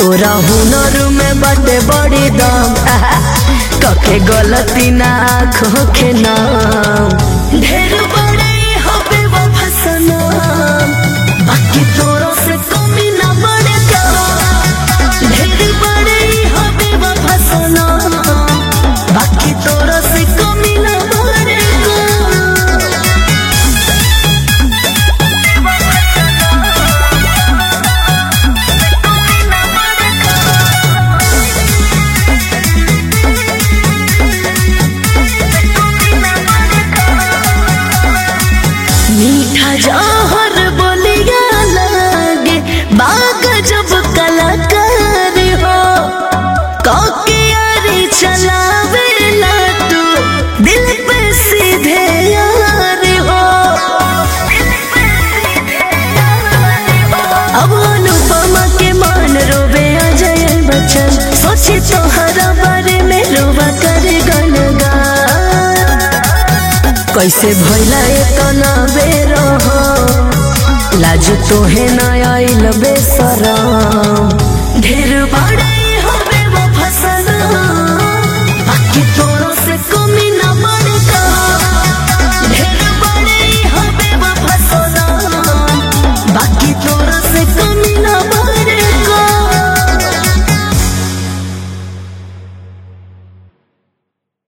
तोरा हुनर में बड़े बड़ी दम कके गलती ना आँखों के नाम ढेर बड़े हबे वो फसनाम बाकी तोरो से कमी ना बड़े काम ढेर बड़े हबे वो फसनाम बाकी तोरो से कमी ना बड़े काम मीठा जहर बोलिया लागे बाग जब कलाकार हो कौकियारी चलावे तू दिल पे सीधे यार हो अब अनुपमा के मान रोवे अजय बच्चन सोची तोहरा बारे में रोवा करे गनगान कैसे भैला इतना बेर लाज तोहे न आइल बेसरम ढेर बड़े हबे वो फसना बाकी तो